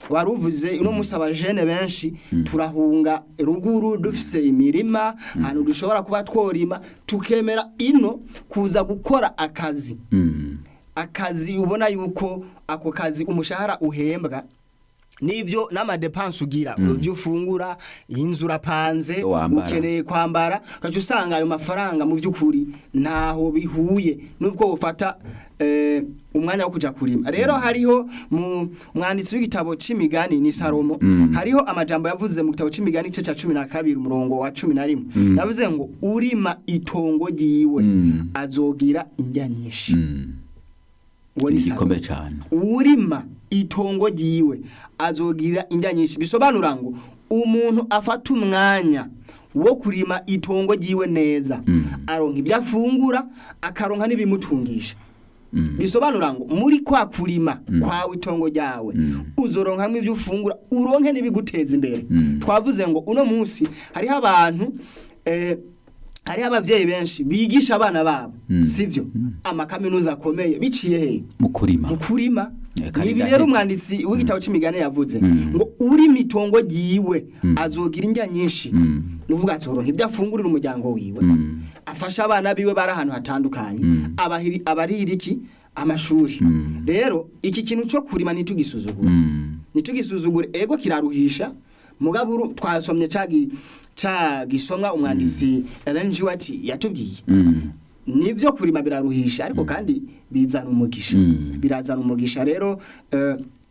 wari uvuze uno munsi abajene benshi turahunga ruguru dufise imirima ahantu dushobora kuba tworima tukemera ino kuza gukora akazi Mm. akazi ubona yuko ako kazi umushahara uhembwa nivyo n'amadepanse ugira ibyo ufungura inzu urapanze Iyo wambara. ukeneye kwambara ukaca usanga ayo mafaranga mu by'ukuri ntaho bihuye nubwo ufata eh, umwanya wo kuja kurima rero hariho mu mwanditsi w'igitabo c'imigani ni Salomo hariho amajambo yavuze mu gitabo c'imigani cye ca cumi na kabiri umurongo wa cumi na rimwe yavuze ngo urima itongo ryiwe Mm. azogira indya nyinshi Mm. uwo ni Ni Salomo igikombe cyane urima itongo ryiwe azogira indya nyinshi bisobanura ngo umuntu afata umwanya wo kurima itongo ryiwe neza Mm. aronka ibyo afungura akaronka n'ibimutungisha Mm. bisobanura ngo muri kwa kurima kwawe itongo ryawe Mm. uzoronkamwo ibyo ufungura uronke n'ibiguteza imbere Mm. twavuze ngo uno munsi hariho abantu eh, hariho abavyeyi benshi bigisha abana babo Mm. sivyo amakaminuza akomeye biciye hehe mu kurima mu kurima Eka nibi ndahetse. rero umwanditsi w'igitabo c'imigani yavuze Mm. ngo uri mitongo ryiwe Mm. azogira indya nyinshi Mm. nuvuga azoronka ibyo afungurira umuryango wiwe Mm. afasha abana biwe bari ahantu hatandukanye Mm. abahiri abarira iki amashuri Mm. rero iki kintu cyo kurima ntitugisuzugure Mm. ntitugisuzugure ego kiraruhisha mugabo uru- twasomye cagi ca gisomwa umwanditsi Ellen G. White yatubwiye Mm. nivyo kurima biraruhisha ariko kandi bizana umugisha Mm. birazana umugisha rero eh,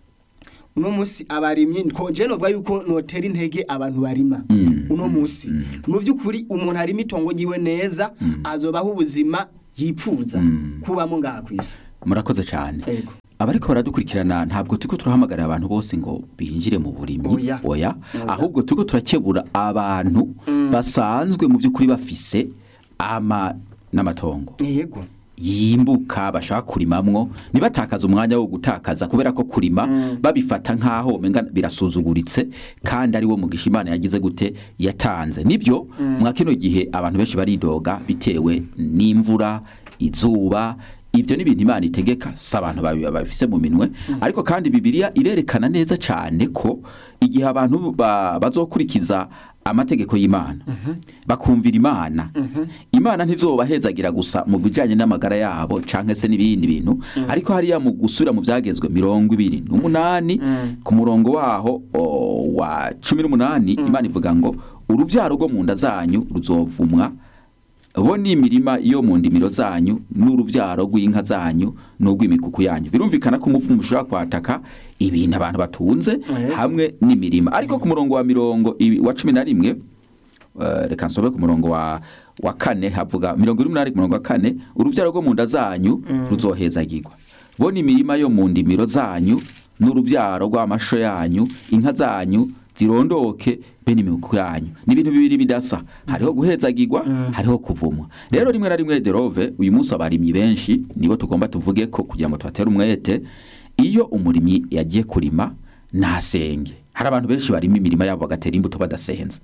uno munsi abarimyi konje novuga yuko notera intege abantu barima Mm. uno munsi mu by'ukuri umuntu arima itongo ryiwe neza azobaho ubuzima yipfuza Mm. kubamo ngaha ku isi murakoze cyane ego abariko baradukurikirana ntabwo turiko turahamagarira abantu bose ngo binjire mu burimyi Oya. oya Oya. ahubwo turiko turakebura abantu basanzwe mu by'ukuri bafise ama n'amatongo yego yimbuka bashaka kurimamwo ntibatakaze umwanya wo gutakaza kubera ko kurima babifata nk'aho umenga birasuzuguritse kandi ari wo mugisha imana yagize gute yatanze nibyo mwa kino gihe abantu benshi baridoga bitewe n'imvura izuba ibyo ni ibintu imana itegeka si abantu babi- babifise mu minwe ariko kandi bibiliya irerekana neza cyane ko igihe abantu ba- bazokurikiza amategeko y'imana bakumvira imana imana ntizobahezagira gusa mu bijyanye n'amagara yabo cyangwa se n'ibindi bintu ariko hariya mu gusubira mu byagezwe mirongo ibiri n'umunani ku murongo waho o, wa cumi n'umunani imana ivuga ngo urubyaro rwo mu nda zanyu ruzovumwa bo ni imirima yo mu ndimiro zanyu n'urubyaro rw'inka zanyu n'urw'imikuku yanyu birumvikana ko umuvumo ushobora kwataka ibintu abantu batunze Yego. hamwe n'imirima ariko ku murongo wa mirongo ibi- wa cumi na rimwe eh, reka nsobe ku murongo wa wa kane havuga mirongo ine n'umunani ku murongo wa kane urubyaro rwo mu nda zanyu ruzohezagirwa bo ni imirima yo mu ndimiro zanyu n'urubyaro rw'amasho yanyu inka zanyu zirondoke bene imikuku yanyu ni ibintu bibiri bidasa hariho guhezagirwa hariho kuvumwa rero rimwe na rimwe derove uyu munsi abarimyi benshi nibo tugomba tuvuge ko kugira ngo tubatere umwete iyo umurimyi yagiye kurima ntasenge hari abantu benshi barima imirima yabo bagatera imbuto badasenze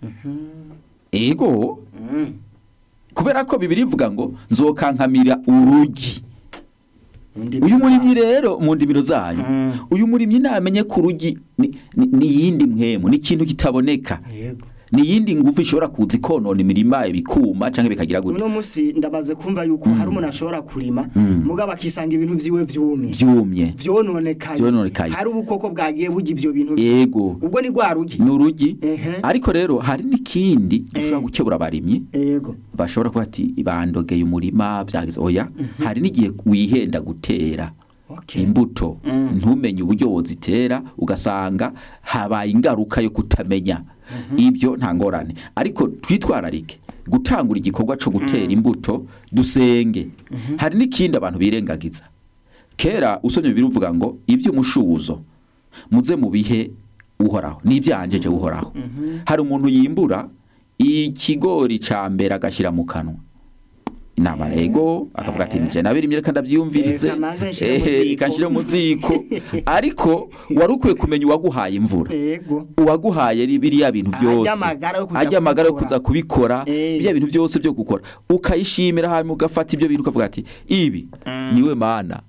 ego kubera ko bibiri ivuga ngo nzokankamira urugi uyu murimyi rero mu ndimiro zanyu uyu murimyi namenye ko urugi ni- ni ni iyindi mwemu ni ikintu kitaboneka yego ni iyindi ngufu ishobora kuza ikonona imirima ibikuma cyangwa bikagira gute uno munsi ndamaze kumva yuko hari umuntu ashobora kurima mugabo akisanga ibintu vyiwe vyumye byumye vyononekaye Vyononekaye. hari ubukoko bwagiye burya ivyo bintu vye. yego ubwo ni rwa rugi ni urugi Ehe. ariko rero hari n'ikindi dushobora Eh. gukebura abarimyi yego bashobora kuba ati bandogeye umurima byagize oya hari n'igihe wihenda gutera Okay. imbuto ntumenye uburyo wozitera ugasanga habaye ingaruka yo kutamenya ibyo nta ngorane ariko twitwararike gutangura igikorwa cyo gutera imbuto dusenge hari n'ikindi abantu birengagiza kera usomye bibiri uvuga ngo iby'umushuzo muze mu bihe uhoraho n'ibyanjeje uhoraho hari umuntu yimbura ikigori cya mbere agashyira mu kanwa inama ego akavuga ati nije nabirimye reka ndabyiyumvirize Reka manze nshire mu ehe ziko." reka nshire mu ziko ariko wari ukwiye kumenya uwaguhaye imvura yego uwaguhaye ri- biriya bintu Ajya byose amagara yo kuza ajya amagara yo kubikora. kuza kubikora Eh. biriya bintu byose byo gukora ukayishimira hanyuma ugafata ibyo bintu ukavuga ati ibi niwe mana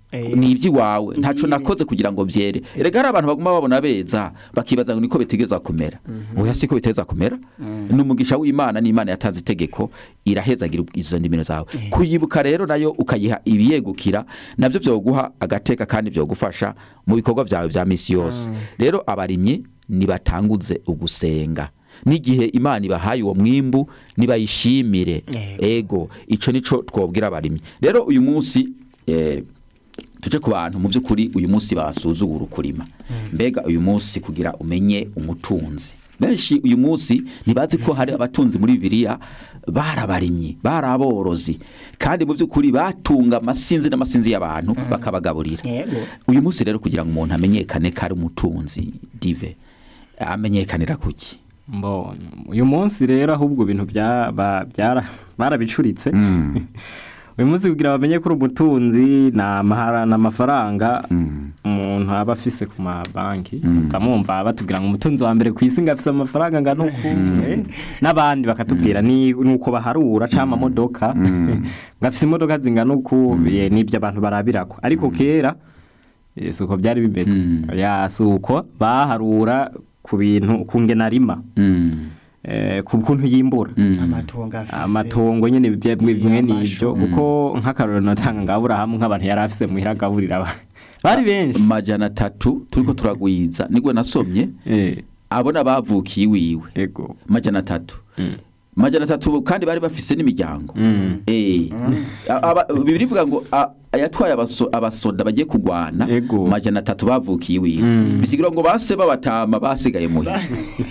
Eh. ni iby'iwawe ntaco Ni- nakoze kugira ngo byere erega hari abantu baguma babona beza bakibaza ngo niko bitegeza kumera oya siko biteza kumera ni umugisha w'imana n'imana yatanze itegeko irahezagira izo ndimiro zawe kuyibuka rero nayo ukayiha ibiyegukira nabyo byoguha agateka kandi byogufasha mu bikorwa byawe bya misi yose rero abarimyi nibatanguze ugusenga n'igihe imana ibahaye uwo mwimbu nibayishimire Yego. ego ico nico twobwira abarimyi rero uyu munsi eh, tuje ku bantu mu by'ukuri uyu munsi basuzugura ukurima mbega uyu munsi kugira umenye umutunzi benshi uyu munsi ntibazi ko hari abatunzi muri bibiliya barabarimyi baraborozi kandi mu by'ukuri batunga amasinzi n'amasinzi y'abantu bakabagaburira Yego. uyu munsi rero kugira ngo umuntu amenyekane ko ari umutunzi dive amenyekanira kuki Mbo, uyu munsi rero ahubwo ibintu bya- ba- byara- barabicuritse uyu munsi kugira bamenye ko uri umutunzi ni amahara ni amafaranga umuntu aba afise ku mabanki utamwumva batubwira ngo umutunzi wa mbere ku isi ngo afise amafaranga angana uku eh, n'abandi bakatubwira ni ni uko baharura cyangwa amamodoka ngo afise imodoka zingana uku eh, nibyo abantu barabirako ariko kera eh, si uko byari bimeze ya si uko baharura ku bintu ku ngenarima Mm. eh, ku kuntu yimbura amatongo afise amatongo nyine bimwe bimwe Amashu. n'ibyo kuko nk'akarorero natanga ngo aburahamu nk'abantu yari afise muhira agaburira abantu bari benshi majana atatu turiko turagwiza nigwe nasomye Eh, abona bavukiye iwiwe ego majana atatu majana atatu kandi bari bafise n'imiryango Mm. Eh. Aba- bibiri ivuga ngo a- ayatwaye abaso- abasoda bagiye kugwana Ego. majana atatu bavukiye iwiwe Mm. bisigura ngo base babatama basigaye muhira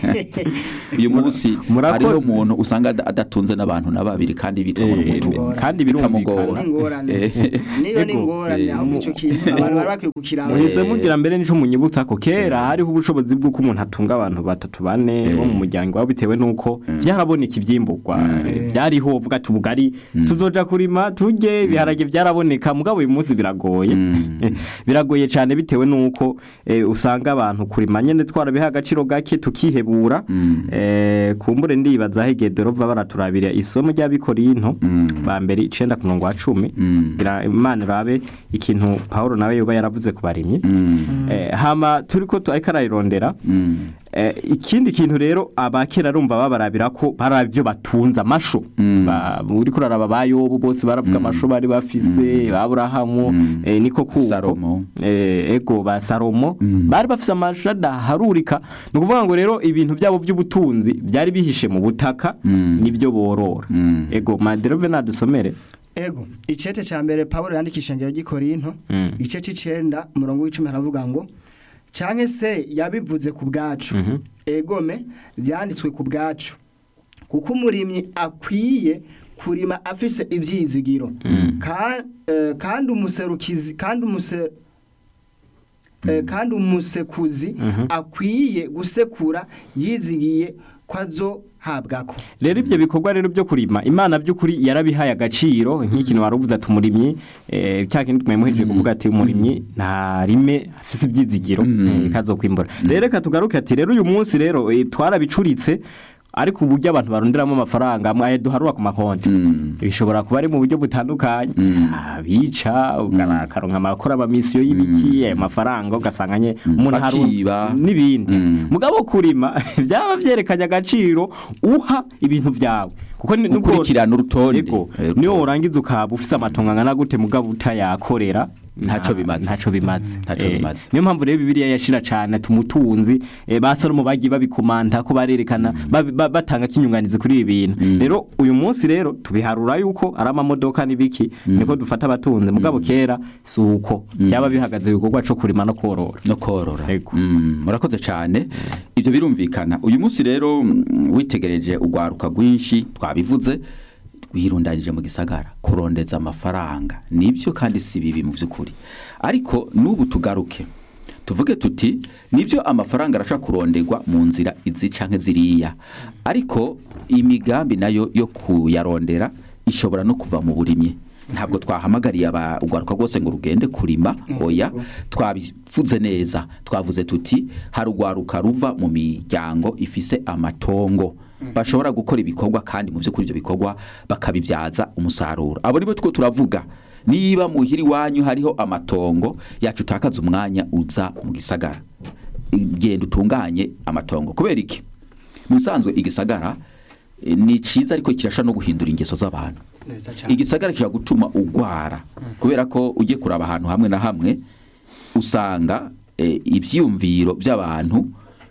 uyu munsi Murakoze. hariho umuntu usanga ada- adatunze n'abantu na babiri kandi bitwa ngo Eh, n'umutunzi. kandi bikamugora birumvikana n'ingorane Eh. niyo ni Ego. ingorane Eh. ahubwo icyo kintu abantu bari bakwiye kukiraba muhise mugira mbere nico munyibuta ko kera hariho ubushobozi bw'uko umuntu atunga abantu batatu bane bo mu muryango wabo bitewe n'uko byaraboneka ivyimburwa Eh, byariho uvuga ati ubugari tuzoja kurima turye ibiharage byaraboneka mugabo uyu munsi biragoye Eh, biragoye cyane bitewe n'uko eh, usanga abantu kurima nyene twarabiha agaciro gake tukihebura eh, kumbure ndibaza aho igedero va baraturabira isomo ry'abikorinto ba mbere icenda ku murongo wa cumi kugira imana irabe ikintu pawulo nawe yoba yaravuze ku barimyi Eh, hama turiko tu- ariko arayirondera Eh, ikindi kintu rero abakera rumva babarabira ko barabyo batunze amasho Ba- uri kuraraba ba yobu bose baravuga amasho bari bafise ba Aburahamu eh, niko kuko Salomo. eh, ego ba Salomo bari bafise amasho adaharurika ni ukuvuga ngo rero ibintu byabo by'ubutunzi byari bihishe mu butaka nibyo borora ego maderove nadusomere ego icete cya mbere pawulo yandikisha ngero ry'ikorinto Mm. igice c'icenda umurongo w'icumi haravuga ngo canke se yabivuze ku bwacu Mhm. egome byanditswe ku bwacu kuko umurimyi akwiye kurima afise ivyizigiro Ka- eh, kandi umuserukizi kandi umuse eh, kandi umusekuzi akwiye gusekura yizigiye ko azohabwako rero ibyo bikorwa rero byo kurima imana by'ukuri yarabihaye agaciro nk'ikintu wari uvuze ati umurimyi eh, cya kindi mwemuhejeje kuvuga ati umurimyi ntarime afise ibyizigiro eh, kazokwimbura rero reka tugaruke ati rero uyu munsi rero eh, twarabicuritse ariko uburyo abantu baronderamo amafaranga mwaye duharura ku makonti bishobora kuba ari mu buryo butandukanye abica ukaronka amakora amamisiyo y'ibiki ayo mafaranga ugasanga nye umuntu haru- Bakiba. n'ibindi Mm. mugabo kurima byaba byerekanye agaciro uha ibintu byawe kuko ni- nubwo- Gukurikirana urutonde. Ego, Eh, niyo urutonde. urangiza ukaba ufise amatongo angana gute mugabo utayakorera Ntaco nta- bimaze. ntaco bimaze Ntaco Eh, bimaze. niyo mpamvu rero bibiliya yashira cane ati umutunzi eh, ba salomo bagiye babikomanta ko barerekana babi- ba- batanga kinyunganizi kuri ibi bintu rero uyu munsi rero tubiharura yuko ari amamodoka n'ibiki niko dufata abatunzi mugabo kera si uko byaba bihagaze ibikorwa co kurima no korora no korora Ego. Mm, murakoze cyane ibyo birumvikana uyu munsi rero mm, witegereje urwaruka rwinshi twabivuze wirundanyije mu gisagara kurondeza amafaranga nibyo kandi si bibi mu by'ukuri ariko n'ubu tugaruke tuvuge tuti nibyo amafaranga arashobora kuronderwa mu nzira izi canke ziriya ariko imigambi nayo yo kuyarondera ishobora no kuva mu burimyi ntabwo twahamagariye aba- urwaruka rwose ngo rugende kurima oya twabivuze neza twavuze tuti hari urwaruka ruva mu miryango ifise amatongo bashobora gukora ibikorwa kandi mu by'ukuri ibyo bikorwa bakabibyaza umusaruro abo nibo two turavuga niba muhira iwanyu hariho amatongo yacu utakaza umwanya uza mu gisagara genda utunganye amatongo kubera iki mu bisanzwe igisagara eh, ni cyiza ariko kirasha no guhindura ingeso z'abantu neza cyane igisagara kishobora gutuma ugwara kubera ko ugiye kuraba ahantu hamwe na hamwe usanga eh, ibyiyumviro by'abantu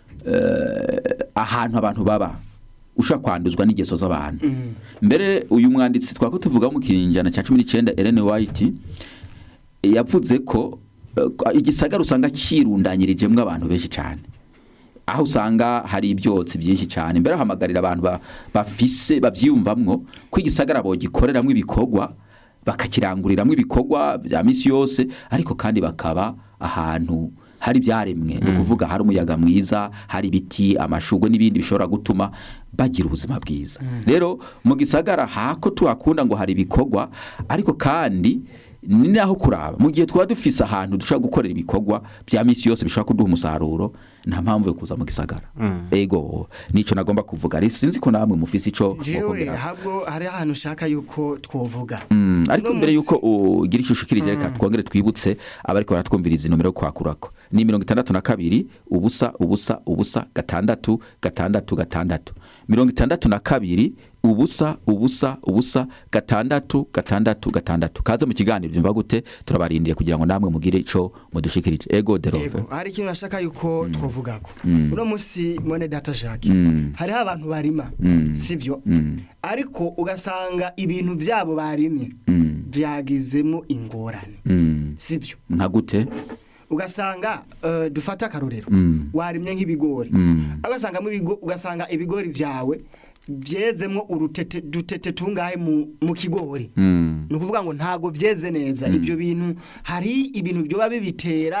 eh, ahantu abantu baba ushobora kwanduzwa n'ingeso z'abantu mbere uyu mwanditsi twako tuvuga mu kinjana cya cumi n'icyenda Ellen White eh, yavuze ko eh, igisagara usanga kirundanyirijemo abantu benshi cyane aho usanga hari ibyotsi byinshi cyane mbere hamagarira abantu ba- bafise babyiyumvamwo ko igisagara bogikoreramo ibikorwa bakakiranguriramo ibikorwa bya misi yose ariko kandi bakaba ahantu hari ibyaremwe ni ukuvuga hari umuyaga mwiza hari ibiti amashugwe n'ibindi bishobora gutuma bagira ubuzima bwiza rero mu gisagara hako tuhakunda ngo hari ibikorwa ariko kandi ni naho kuraba mu gihe twaba dufise ahantu dushobora gukorera ibikorwa bya misi yose bishobora kuduha umusaruro nta mpamvu yo kuza mu gisagara ego nico nagomba kuvuga Rero sinzi ko namwe mufise ico jewe mukongera. habwo hari ahantu ushaka yuko twovuga Mm, ariko Uno mbere musi- yuko ugira ishusho ikirije reka twongere twibutse abariko baratwumviriza inomero yo kwakurako ni mirongo itandatu na kabiri ubusa ubusa ubusa gatandatu gatandatu gatandatu mirongo itandatu na kabiri ubusa ubusa ubusa gatandatu gatandatu gatandatu kaze mu kiganiro byumva gute turabarindiye kugira ngo namwe mugire ico mudushikirije ego derove Ego, hari ikintu nashaka yuko twovugako uno munsi mwene data Jacques Mm. hariho abantu barima Mm. sivyo Mm. ariko ugasanga ibintu byabo barimye Mm. byagizemo ingorane Mm. sivyo nka gute ugasanga eh, dufate akarorero Mm. warimye nk'ibigori Mm. ugasanga ugasanga ibigori byawe byezemwo urutete dutete tungahe mu, mu kigori Mm. ni ukuvuga ngo ntago byeze neza ibyo bintu hari ibintu byoba bibitera